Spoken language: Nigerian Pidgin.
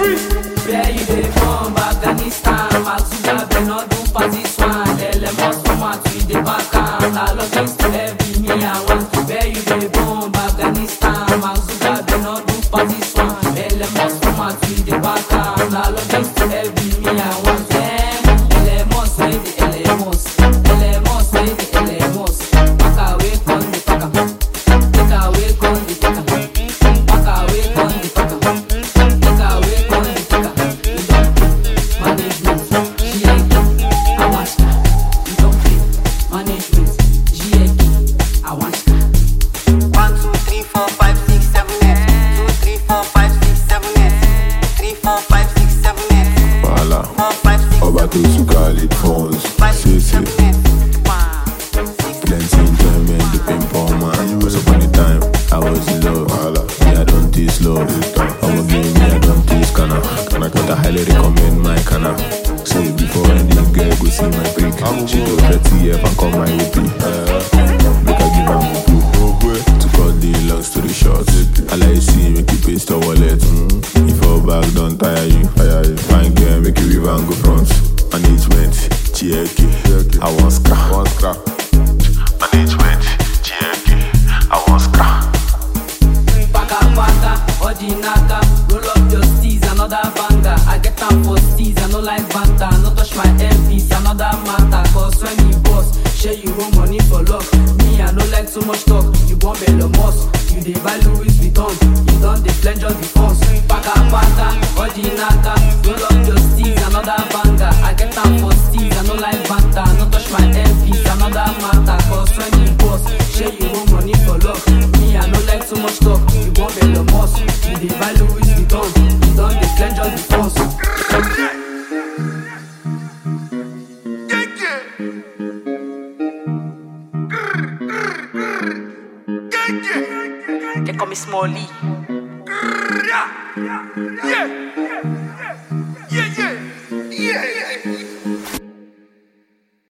Where you dey from? Afghanistan. Maxuga Benodun Pakistan. LMS format with the back am. Na logist heavy me I want. Where you dey from? Afghanistan. Maxuga Benodun Pakistan. LMS format with the back am. Na logist heavy me I want. Eh, LMS wey the LMS. LMS wey the LMS. Pack away come the pack am. Take away come the take am. Pack away come the pack am. Take away come the take am. You don pay management. GIK, Awashka. You don pay management. GIK, Awashka. One, two, three, four, five, six, seven, eight. Two, three, four, five, six, seven, eight. Three, four, five, six, seven, eight. Voilà. Four, five, six, Ọba tó súkà lè fọ́ns. five, Ṣé six, ṣe seven, eight. One, six, plenty enjoyment dey pay for man. Once upon a time, I was in love. Voilà. Me, I don taste love. Ọmọ gay me, I don taste kana. Kana but I highly recommend my kana. So before any girl go see my prick, she go thirty F and come my OP. Make I give am bubu. To cut the long story short, I like see make you paste your wallet. Mm. If your bag don tire you, tire you. Fine girl, make you leave and go front. Management, Chieke, I want scrap. Want scrap. Management, Chieke, I want scrap. Paka paka, ordinaka. Roll up your steez, another banger. I get am for steez, I no like banter. No touch my MPs, another matter. Cause when you boss, share you own money for luck. Me, I no like too much talk. You want bello moss, you dey buy Louis Vuitton. You don dey pledge all the funds. Paka paka, ordinaka. Roll up your steez, another banger. I get am for steez, I no like banter. No touch my MPs, another matter. Cause when you boss, share you own money for luck. Me, I no like too much talk. You want bello moss, you dey buy Louis Vuitton. You don dey pledge all the funds. They call me Smalley. Yeah, yeah, yeah, yeah, yeah, yeah.